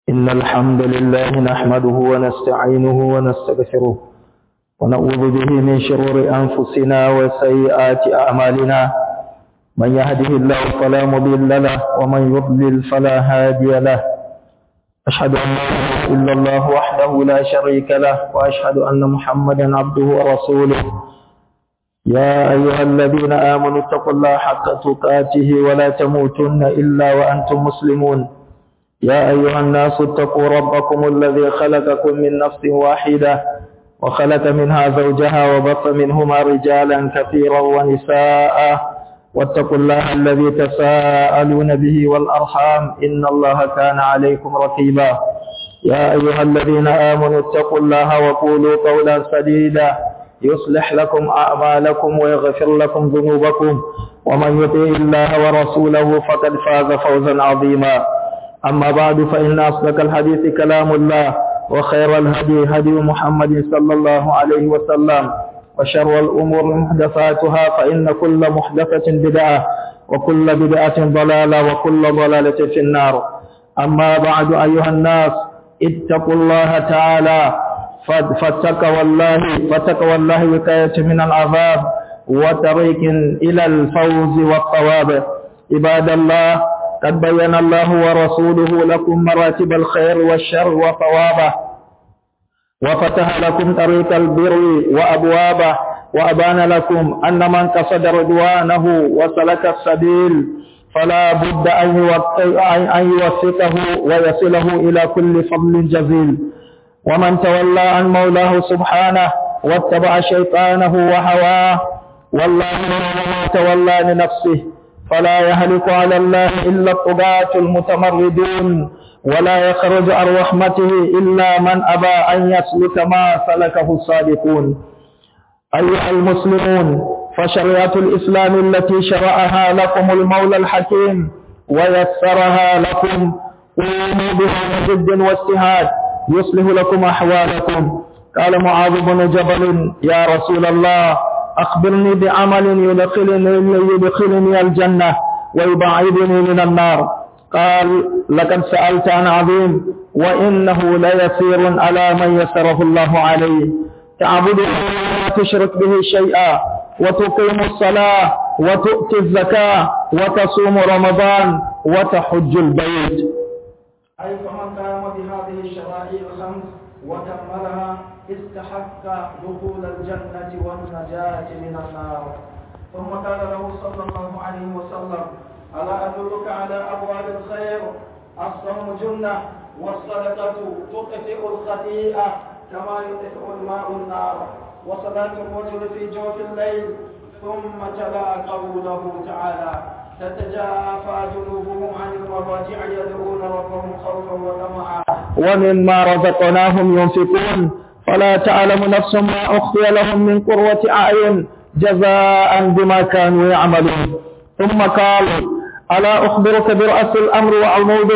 إن الحمد لله نحمده ونستعينه ونستغفره ونعوذ به من شرور أنفسنا وسيئات أعمالنا من يهده الله فلا مضل له ومن يضلل فلا هادي له أشهد أن لا إله إلا الله وحده لا شريك له وأشهد أن محمدا عبده ورسوله يا أيها الذين آمنوا اتقوا الله حق تقاته ولا تموتن إلا وأنتم مسلمون يا أيها الناس اتقوا ربكم الذي خلقكم من نفس واحدة وخلق منها زوجها وبط منهما رجالا كثيرا ونساء واتقوا الله الذي تساءلون به والأرحام إن الله كان عليكم رقيبا يا أيها الذين آمنوا اتقوا الله وقولوا قولا سديدا يصلح لكم أعمالكم ويغفر لكم ذنوبكم ومن يطيع الله ورسوله فقد فاز فوزا عظيما أما بعد فإن أصدق الحديث كلام الله وخير الهدي هدي محمد صلى الله عليه وسلم وشر الأمور محدثاتها فإن كل محدثة بدعة وكل بدعة ضلالة وكل ضلالة في النار أما بعد أيها الناس اتقوا الله تعالى فتقوى الله فتقوى الله وكاية من العذاب وطريق إلى الفوز والصواب عباد الله قد بين الله ورسوله لكم مراتب الخير والشر وثوابه وفتح لكم طريق البر وأبوابه وأبان لكم أن من قصد رضوانه وسلك السبيل فلا بد أن يوفقه ويصله إلى كل فضل جزيل ومن تولى عن مولاه سبحانه واتبع شيطانه وهواه والله ما تولى لنفسه فلا يهلك على الله إلا الطغاة المتمردون ولا يخرج عن رحمته إلا من أبى أن يسلك ما سلكه الصادقون أيها المسلمون فشريعة الإسلام التي شرعها لكم المولى الحكيم ويسرها لكم قوموا بها بجد واجتهاد يصلح لكم أحوالكم قال معاذ بن جبل يا رسول الله أخبرني بعمل يدخلني, يدخلني الجنة ويبعدني من النار قال لقد سألت عن عظيم وإنه ليسير على من يسره الله عليه تعبده ولا تشرك به شيئا وتقيم الصلاة وتؤتي الزكاة وتصوم رمضان وتحج البيت أي فمن قام بهذه الشرائع الخمس وكملها استحق دخول الجنة والنجاة من النار ثم قال له صلى الله عليه وسلم ألا أدلك على أبواب الخير الصوم جنة والصدقة تطفئ الخطيئة كما يطفئ الماء النار وصلاة الرجل في جوف الليل ثم تلا قوله تعالى تتجافى جنوبهم عن المضاجع يدعون ربهم خوفا وطمعا ومما رزقناهم ينفقون فلا تعلم نفس ما أخفي لهم من قرة أعين جزاء بما كانوا يعملون ثم قال ألا أخبرك برأس الأمر وعموده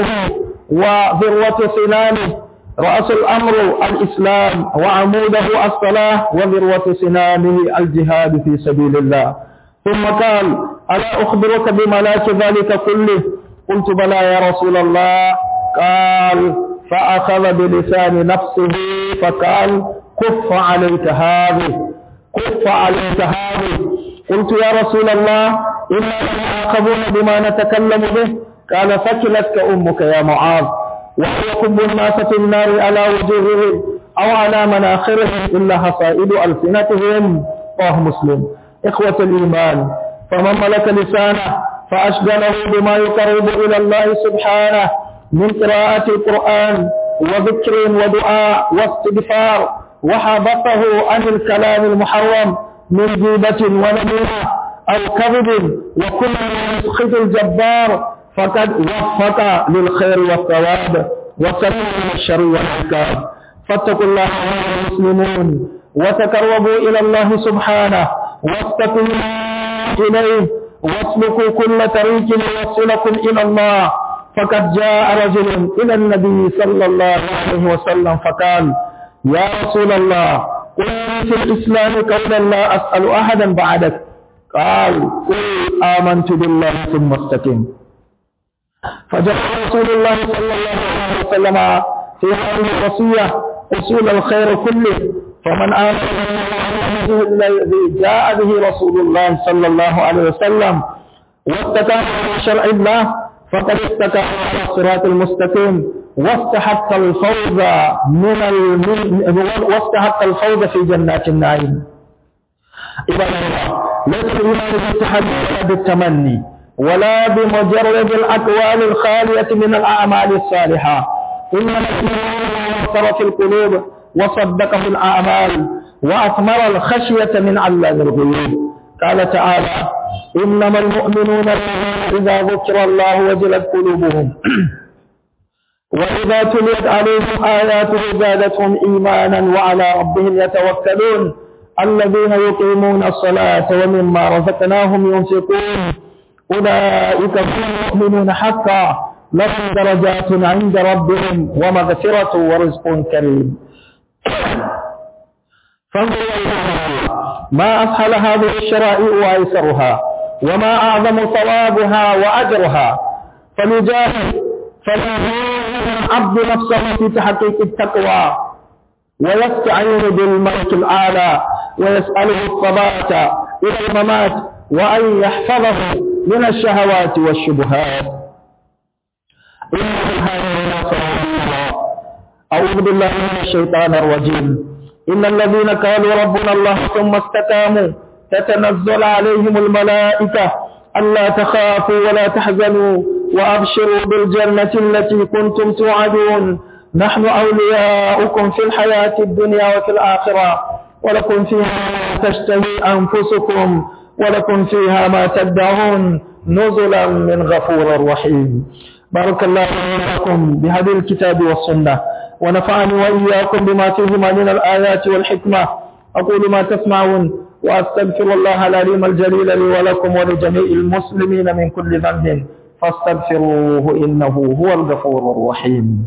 وذروة سنامه رأس الأمر الإسلام وعموده الصلاة وذروة سنامه الجهاد في سبيل الله ثم قال ألا أخبرك بملاك ذلك كله قلت بلى يا رسول الله قال فأخذ بلسان نفسه فقال كف عليك هذه كف عليك هذه قلت يا رسول الله إنا لنعاقبون بما نتكلم به قال فكلتك أمك يا معاذ وهو كب الناس في النار على وجوههم أو على مناخرهم إلا حصائد ألسنتهم رواه مسلم إخوة الإيمان فمن ملك لسانه فأشغله بما يقرب إلى الله سبحانه من قراءة القرآن وذكر ودعاء واستغفار وحبطه عن الكلام المحرم من جيبة ونميمة أو كذب وكل ما يسخط الجبار فقد وفق للخير والثواب وسلم من الشر والعقاب فاتقوا الله أيها المسلمون وتقربوا إلى الله سبحانه واستقيموا إليه واسلكوا كل طريق يوصلكم إلى الله فقد جاء رجل إلى النبي صلى الله عليه وسلم فقال يا رسول الله قل في الإسلام قولا لا أسأل أحدا بعدك قال قل آمنت بالله ثم استقم فجعل رسول الله صلى الله عليه وسلم في هذه الوصية أصول الخير كله فمن آمن الذي جاء به رسول الله صلى الله عليه وسلم واستقام على شرع الله فقد استقام على الصراط المستقيم واستحق الفوز من الم... واستحق الفوز في جنات النعيم عباد الله ليس الإيمان بالتحدي ولا بالتمني ولا بمجرد الأقوال الخالية من الأعمال الصالحة إنما الإيمان وصر في القلوب وصدقه الأعمال وأثمر الخشية من علام الغيوب قال تعالى إنما المؤمنون إذا ذكر الله وجلت قلوبهم وإذا تليت عليهم آياته زادتهم إيمانا وعلى ربهم يتوكلون الذين يقيمون الصلاة ومما رزقناهم ينفقون أولئك هم المؤمنون حقا لهم درجات عند ربهم ومغفرة ورزق كريم فانظروا ما أسهل هذه الشرائع وأيسرها وما أعظم ثوابها وأجرها فليجاهد فليجاهد العبد نفسه في تحقيق التقوى ويستعين بالملك الأعلى ويسأله الثبات إلى الممات وأن يحفظه من الشهوات والشبهات إن هذا أعوذ بالله من الشيطان الرجيم إن الذين قالوا ربنا الله ثم استقاموا تتنزل عليهم الملائكة ألا تخافوا ولا تحزنوا وأبشروا بالجنة التي كنتم توعدون نحن أولياؤكم في الحياة الدنيا وفي الآخرة ولكم فيها ما تشتهي أنفسكم ولكم فيها ما تدعون نزلا من غفور رحيم بارك الله لكم بهذه الكتاب والسنة ونفعني وإياكم بما فيهما من الآيات والحكمة أقول ما تسمعون وأستغفر الله العليم الجليل لي ولكم ولجميع المسلمين من كل ذنب فاستغفروه إنه هو الغفور الرحيم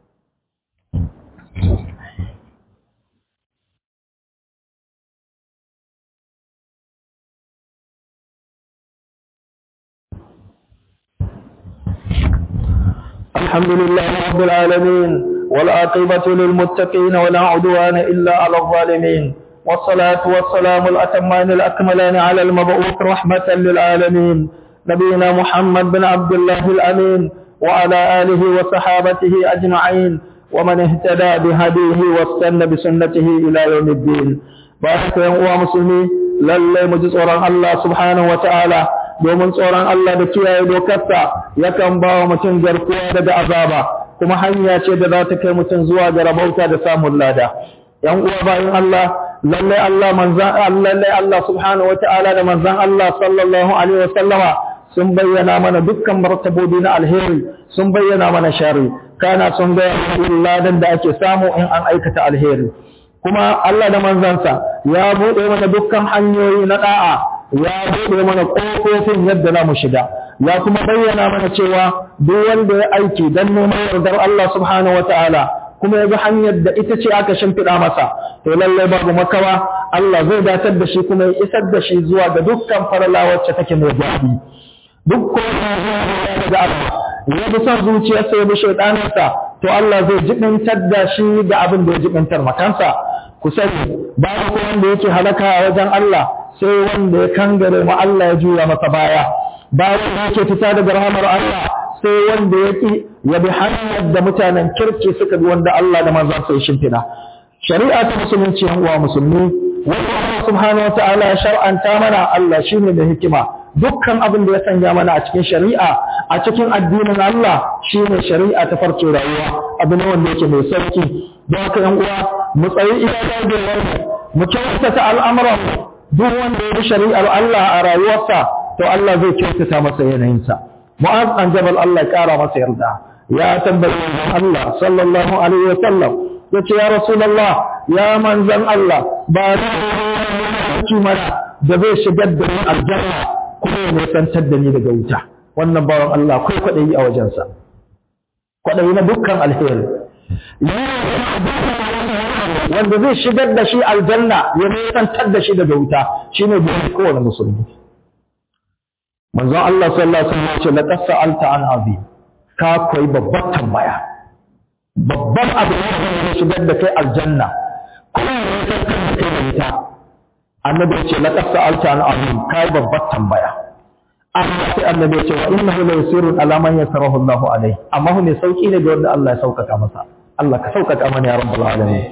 الحمد لله رب العالمين والعاقبة للمتقين ولا عدوان إلا على الظالمين والصلاة والسلام الأتمان الأكملان على المبعوث رحمة للعالمين نبينا محمد بن عبد الله الأمين وعلى آله وصحابته أجمعين ومن اهتدى بهديه واستنى بسنته إلى يوم الدين بارك يا مسلمين lallai mu ji tsoron Allah subhanahu wa ta'ala domin tsoron Allah da kiyaye dokarsa yakan ba wa mutum garkuwa daga azaba kuma hanya ce da za ta kai mutum zuwa ga rabauta da samun lada yan uwa bayan Allah lallai Allah manzan lallai Allah subhanahu wa ta'ala da manzan Allah sallallahu alaihi wa sallama sun bayyana mana dukkan martabobi na alheri sun bayyana mana shari kana sun ga ladan da ake samu in an aikata alheri kuma Allah da manzansa ya buɗe mana dukkan hanyoyi na ɗa'a ya buɗe mana ƙofofin yadda za mu shiga ya kuma bayyana mana cewa duk wanda ya aiki don neman yardar Allah subhanahu wa ta'ala kuma ya ga hanyar da ita ce aka shimfiɗa masa to lallai babu makawa Allah zai datar da shi kuma ya isar da shi zuwa ga dukkan farala wacce take mai daɗi duk kuma da Allah ya bi son zuciyarsa ya bi shaiɗaninsa to Allah zai jibintar da shi da abin da ya jibintar makansa ku sani babu ko wanda yake halaka a wajen Allah sai wanda ya kangare mu Allah ya juya masa baya babu wanda yake fita daga rahamar Allah sai wanda ya ki ya bi hanyar da mutanen kirki suka bi wanda Allah da manzon sa ya shimfida shari'a ta musulunci yan uwa musulmi wanda Allah subhanahu wa ta'ala ya shar'anta mana Allah shine da hikima dukkan abin da ya sanya mana a cikin shari'a a cikin addinin Allah shine shari'a ta farko rayuwa abu ne wanda yake mai sauki don haka yan uwa mu tsayi iya dagewar mu mu kyautata al'amuran mu duk wanda ya bi shari'ar Allah a rayuwarsa to Allah zai kyautata masa yanayinsa mu'az an jabal Allah ya kara masa yarda ya tambaye Allah sallallahu alaihi wa sallam yace ya rasulullah ya manzan Allah ba ni mana da zai shigar da ni aljanna kuma ya nisantar da ni daga wuta wannan bawan Allah akwai kwaɗayi a wajensa kwaɗayi na dukkan alheri wanda zai shigar da shi aljanna ya nisantar da shi daga wuta shine burin kowane musulmi manzon Allah sallallahu alaihi wasallam ce laqad sa'alta an azim ka koyi babbar tambaya babban abu ne da zai shigar da kai aljanna kuma ne ya san kan kai da ita annabi ya ce laqad sa'alta an azim kai babbar tambaya amma sai annabi ya ce wa innahu la yusirun ala man yasarahu Allahu alaihi amma hu ne sauki ne ga wanda Allah ya sauƙaƙa masa Allah ka sauƙaƙa mana ya rabbul alamin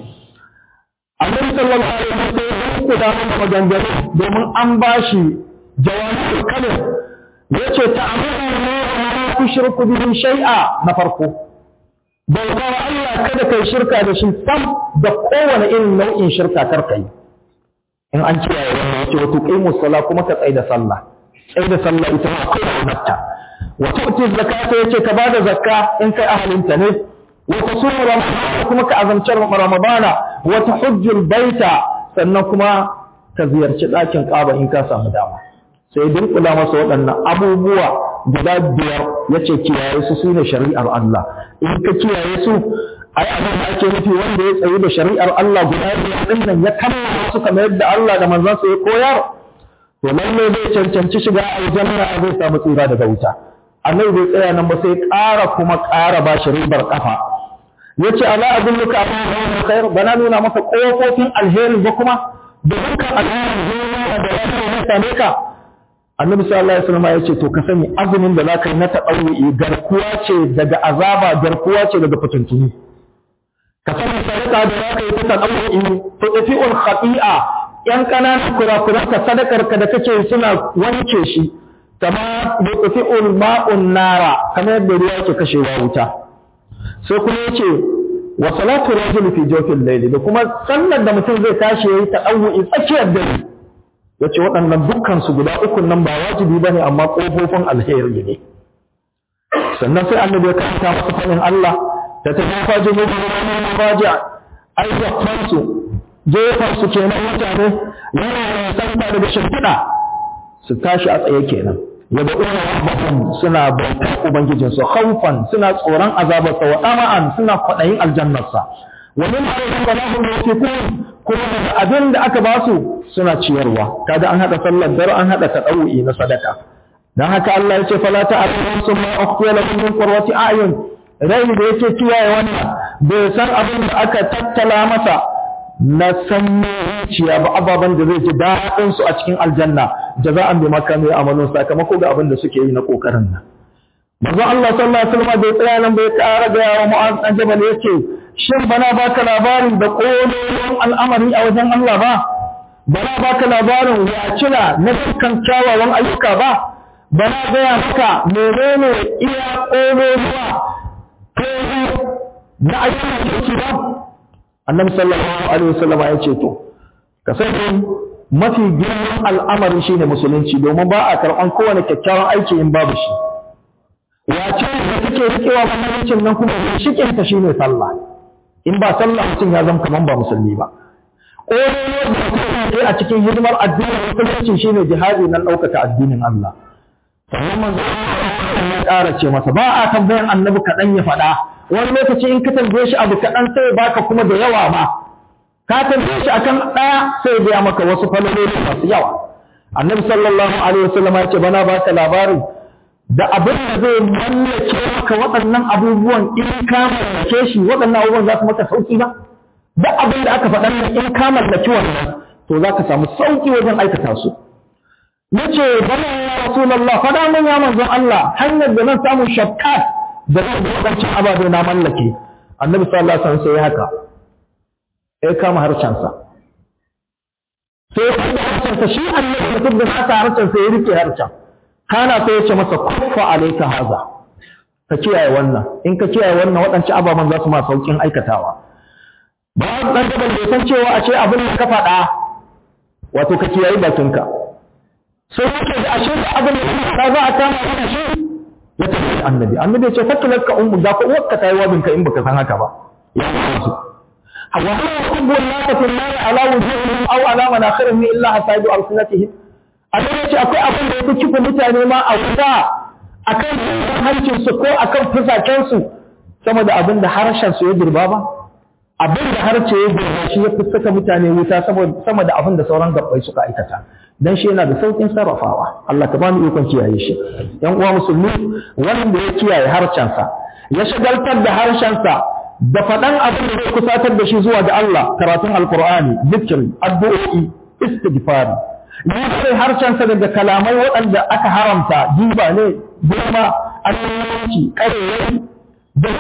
annabi sallallahu alaihi wasallam ya da mana maganganu domin an bashi jawabul kalim yace ta'amuru ma tushriku bihi shay'a na farko bauta wa Allah kada kai shirka da shi sam da kowane irin nau'in shirka kar kai in an kiyaye wannan yace wa tuqimu sala kuma ka tsaya da sallah tsaya da sallah ita ma kai da wa tu'ti zakata yace ka bada zakka in kai ahalinta ne wa tasumu ramadan kuma ka azamci ramadana wa tahujjul baita sannan kuma ka ziyarci ɗakin ƙaba in ka samu dama sai dinkula masa waɗannan abubuwa guda biyar ya ce kiyaye su su ne shari'ar Allah in ka kiyaye su ai abin da ake nufi wanda ya tsayi da shari'ar Allah guda biyar ɗin nan ya kammala su kamar yadda Allah da manzansa ya koyar to lalle zai cancanci shiga aljanna zai samu tsira daga wuta annabi bai tsaya nan ba sai ƙara kuma ƙara ba shi ribar kafa yace ala adulluka ala khair bana nuna maka kofofin alheri ba kuma da dukkan alheri zuwa da ya same ka annabi sallallahu alaihi wasallam ya ce to ka sani azumin da zaka yi na taɗauri garkuwa ce daga azaba garkuwa ce daga fitintuni ka sani sadaka da zaka yi ta taɗauri to tafi'ul khati'a yan ƙananan kurakuran ka sadakar ka da kake suna wanke shi kama tafi'ul ma'un nara kamar yadda ruwa yake kashewa wuta sai kuma yace wa salatu rajul fi jawfil layl da kuma sallar da mutum zai tashi yayi taɗauri tsakiyar dare ya ce waɗannan dukkansu guda ukun nan ba wajibi ba ne amma ƙofofin alheri ne sannan sai annabi ya karanta masa faɗin Allah da ta fafa jini da wani mabaja ayyafansu jefansu kenan mutane yana santa daga shimfiɗa su tashi a tsaye kenan ya da ina rabbahum suna bautar ubangijinsu khawfan suna tsoron azabarsa wa ɗama'an suna kwaɗayin aljannarsa wa min ayyukan da lahum yutiqun kuma daga abin da aka ba su suna ciyarwa kaga an hada sallar dare an hada tadawi na sadaka dan haka Allah ya ce fala ta'lamun summa ukhfiya lakum min qurrati a'yun rai da yake kiyaye wannan bai san abin da aka tattala masa na sanyo zuciya ba ababen da zai ji daɗin su a cikin aljanna jaza'an bi makami amalun sakamako ga abin da suke yi na kokarin nan manzo Allah sallallahu alaihi wasallam bai tsaya nan bai ƙara ga yawa mu'az dan jabal yace shin bana baka labarin da kololon al'amari a wajen Allah ba bana baka labarin wacila na dukkan kyawawan ayyuka ba bana gaya maka menene iya kololuwa kolo na ayyukan kirki ba annabi sallallahu alaihi wasallam ya ce to ka sani mafi girman al'amari shine musulunci domin ba a karɓan kowane kyakkyawan aiki in babu shi wace da take rikewa musuluncin nan kuma shikin ta shine sallah in ba sallah mutum ya zama kaman ba musulmi ba ƙololuwar da kuma a cikin hidimar addinin musulunci shine jihadi nan ɗaukaka addinin Allah sannan manzo ya ƙara ce masa ba a tambayan annabi kaɗan ya faɗa wani lokaci in ka tambaye shi abu kaɗan sai baka kuma da yawa ma ka tambaye shi akan ɗaya sai ya biya maka wasu falaloli masu yawa annabi sallallahu alaihi wasallam ya ce bana baka labarin da abin da zai mallake maka waɗannan abubuwan in ka mallake shi waɗannan abubuwan za su maka sauki ba da abin da aka faɗa in ka mallaki wannan to za ka samu sauki wajen aikata su nace bana ya rasulullah faɗa min ya manzon Allah hanyar da zan samu shakkat da zan da waɗancan ababe na mallake annabi sallallahu alaihi wasallam sai haka ya kama harshensa sai ya kama harshensa shi annabi mutum da haka harshensa ya rike harshen kana sai ya ce masa kuffa alaika haza ka kiyaye wannan in ka kiyaye wannan waɗancan ababen za su ma saukin aikatawa ba dan gaban bai san cewa a ce abin da ka faɗa wato ka kiyaye bakinka sai yake da ashe da abin da ka faɗa za a kama kana shi ya tafi annabi annabi ya ce fakilar ka ummu da ko uwarka ta yi wabin ka in baka san haka ba ya san wa ma yakubbu an-nasa fi an-nar ala wujuhihim aw ala manakhirihim illa hasaidu alsinatihim a da ce akwai abin da ya kifa mutane ma a wuta a kan hancinsu ko a kan fusakensu sama da abin da harshensu ya girba ba abin da harce ya gurba shi ya fi saka mutane wuta sama da abin da sauran gabbai suka aikata dan shi yana da saukin sarrafawa Allah ka bani ikon kiyaye shi yan uwa musulmi wanda ya kiyaye harshensa ya shagaltar da harshensa da faɗan abin da zai kusatar da shi zuwa ga Allah karatun alkur'ani zikiri addu'o'i istighfari ya kai harshensa daga kalamai waɗanda aka haramta jiba ne goma annabanci ƙarerai da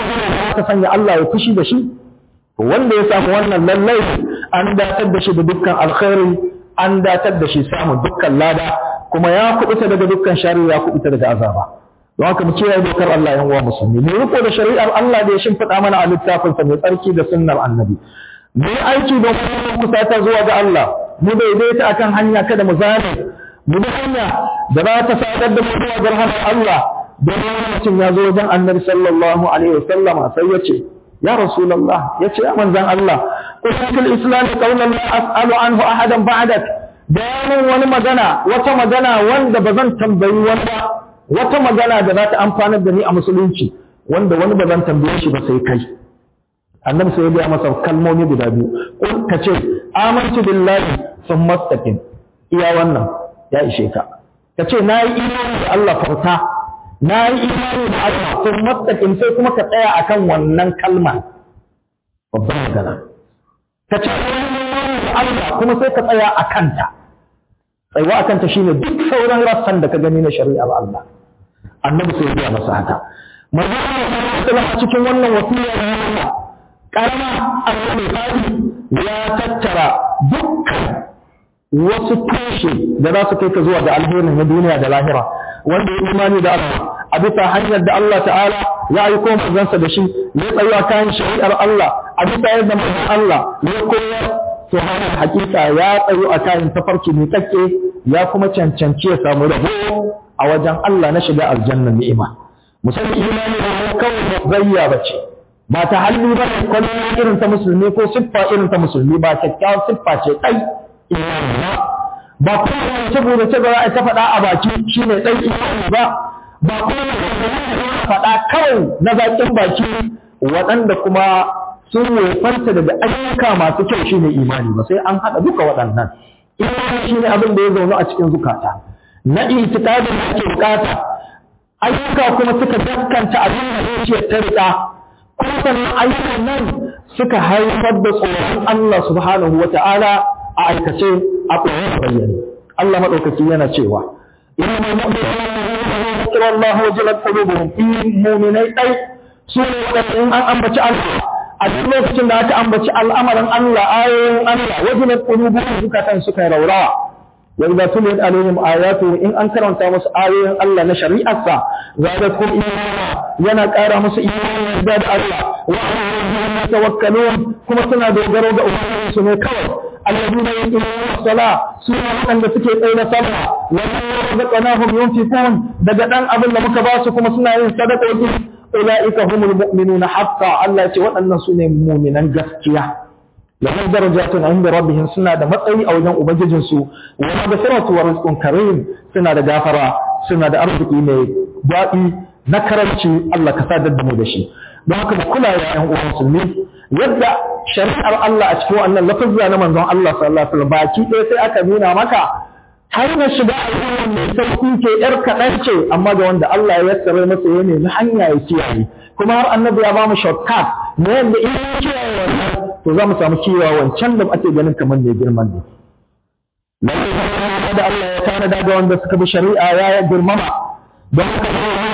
ka sanya Allah ya fushi da shi wanda ya samu wannan lallai an datar da shi da dukkan alkhairi an datar da shi samun dukkan lada kuma ya kubuta daga dukkan shari'a ya kubuta daga azaba don haka mu kiyaye dokar Allah yan uwa musulmi mu riko da shari'ar Allah da ya shimfiɗa mana a littafin sa mai tsarki da sunnar annabi mu yi aiki don kuma kusata zuwa ga Allah mu daidaita akan hanya kada mu zane mu bi hanya da za ta sadar da mu zuwa ga rahmar Allah don mutum ya zo wajen annabi sallallahu alaihi wasallama sai ya ce ya rasulullah ya ce ya manzan Allah kusatul islam qawlan la as'alu anhu ahadan ba'dak bayanin wani magana wata magana wanda ba zan tambayi wani ba wata magana da za ta amfanar da ni a musulunci wanda wani ba zan tambaye shi ba sai kai annabi sai ya biya masa kalmomi guda biyu kun ka ce amantu billahi sun mastaqim iya wannan ya ishe ka ka ce na yi imani da Allah farta na yi imani da Allah sun mastaqim sai kuma ka tsaya akan wannan kalma babban magana ka ce Allah kuma sai ka tsaya a kanta tsayuwa a kanta shine duk sauran rassan da ka gani na shari'ar Allah annabi sai ya masa haka manzo Allah cikin wannan wasiya da Allah karama annabi ya tattara dukkan wasu tushe da za su kai ka zuwa ga alherin na duniya da lahira wanda ya imani da Allah a bisa hanyar da Allah ta'ala ya aiko manzansa da shi ya tsayo kayan shari'ar Allah a bisa yadda manzon Allah ya koyar to haka hakika ya tsayo a kayan tafarki mai kakke ya kuma cancanci ya samu rabo a wajen Allah na shiga aljannan ni'ima musamman imani da kawai zayya bace ba ta halli ba ne kwallon irin ta musulmi ko siffa irin ta musulmi ba kyakkyawar siffa ce kai imani ba ba kuma saboda ce ba za a ta faɗa a baki shine ɗan imani ba ba kuma faɗa kawai na zaƙin baki waɗanda kuma sun wofanta daga ayyuka masu kyau shine imani ba sai an haɗa duka waɗannan imani shine abin da ya zaune a cikin zukata na itikadin da ake bukata ayyuka kuma suka gaskanta abin da zuciyar ta riƙa kuma sannan ayyukan nan suka haifar da tsoron Allah subhanahu wa ta'ala a aikace a tsoron bayyane Allah maɗaukaki yana cewa inna mu'minina ذكر الله وجلت قلوبهم في مؤمني أي سورة إن أن أنبت الله أجل lokacin da aka ambaci al'amarin Allah ayoyin Allah wajilat qulubuhum zukatan suka raura wa idza tuliyat alaihim ayatu in an karanta musu ayoyin Allah na shari'arsa zadatkum imana yana ƙara musu imani da Allah wa alaihim yatawakkalun kuma suna dogaro ga ubangiji su ne kawai alladhina yuqimuna as-salah suna waɗanda suke tsaye da sallah wa razaqnahum yunfiqun daga dan abin da muka ba su kuma suna yin sadaqo'i ulaika humul mu'minuna haqqan Allah ce waɗannan su ne mu'minan gaskiya lahum darajatun inda rabbihim suna da matsayi a wajen ubangijin su wa maghfiratu wa rizqun karim suna da gafara suna da arziki mai daɗi na karanci Allah ka sadar da mu da shi don haka mu kula da ƴan uwan musulmi yadda shari'ar Allah a cikin wannan lafazza na manzon Allah sallallahu alaihi wasallam baki ɗaya sai aka nuna maka hanyar shiga al'umma mai sauƙi ke ‘yar kaɗan ce amma ga wanda Allah ya yassare masa ya nemi hanya ya kiyaye kuma har annabi ya ba mu shortcut na yadda in ya kiyaye wannan to za mu samu kiyaye wancan da ake ganin kamar mai girman ne. Lallai da Allah ya tanada ga wanda suka bi shari'a ya girmama don haka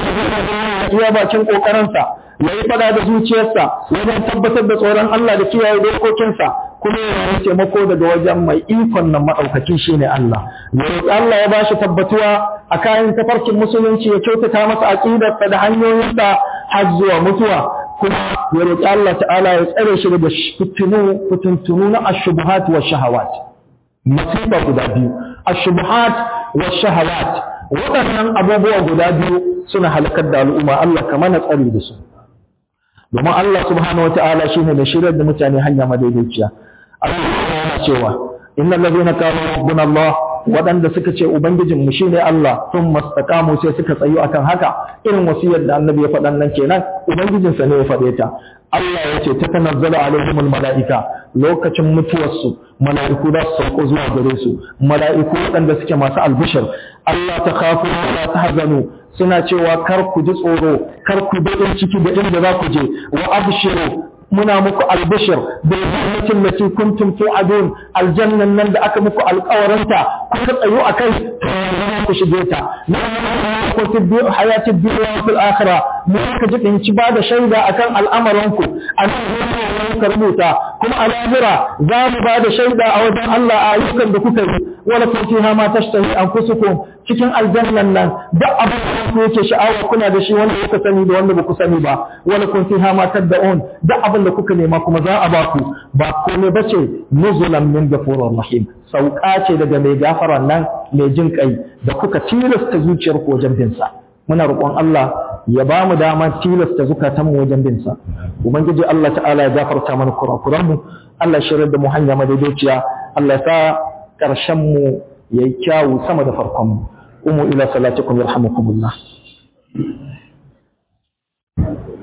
iya bakin ƙoƙarinsa ya yi fada da zuciyarsa wajen tabbatar da tsoron Allah da kiyaye dokokinsa kuma yana taimako daga wajen mai ikon nan maɗaukaki shi ne Allah. Ya Allah ya ba shi tabbatuwa a kayan tafarkin musulunci ya kyautata masa aƙidarsa da hanyoyinsa har zuwa mutuwa kuma ya roƙi Allah ta'ala ya tsare shi daga fitinu fitintunu na ashubuhat wa shahawat. Masifa guda biyu ashubuhat wa shahawat waɗannan abubuwa guda biyu suna halakar da al'umma Allah ka mana tsari da su. Domin Allah subhanahu wa ta'ala shi ne da shirar da mutane hanya madaidaiciya. Allah yana cewa innal ladhina qalu rabbuna Allah waɗanda suka ce ubangijin mu shine Allah sun mastaqamu sai suka tsayu akan haka irin wasiyar da annabi ya faɗan nan kenan ubangijin sa ne ya faɗe ta Allah ya ce ta tanazzalu alaihimul mala'ika lokacin mutuwarsu mala'iku za su sauko zuwa gare su mala'iku waɗanda suke masu albishir Allah ta khafu wa ta hazanu suna cewa kar ku ji tsoro kar ku baƙin ciki da inda za ku je wa abshiru muna muku albishir bil jannatin lati kuntum tu'adun aljannan nan da aka muku alƙawarinta kuka tsayo akai ku shige ta ku tibbi hayatid dunya fil akhirah mu ka ji in ci bada shaida akan al'amaranku an ka rubuta kuma a lahira za mu bada shaida a wajen Allah a ayyukan da kuka yi wala kun fiha ma tashtahi anfusukum cikin aljannan nan duk abin da ku yake sha'awa kuna da shi wanda kuka sani da wanda ba ku sani ba wala kun fiha ma tad'un duk abin da kuka nema kuma za a ba ku ba komai bace nuzulan min ghafurur rahim sauka ce daga mai gafaran nan mai jin kai da kuka tilasta zuciyar ku wajen bin sa muna roƙon Allah ya ba mu dama tilasta zukatan mu wajen bin sa ubangiji Allah ta'ala ya gafarta mana kurakuran mu Allah shirar da mu hanya madaidaiciya Allah ya sa ƙarshen mu yayi kyawu sama da farkon mu umu ila salatikum yarhamukumullah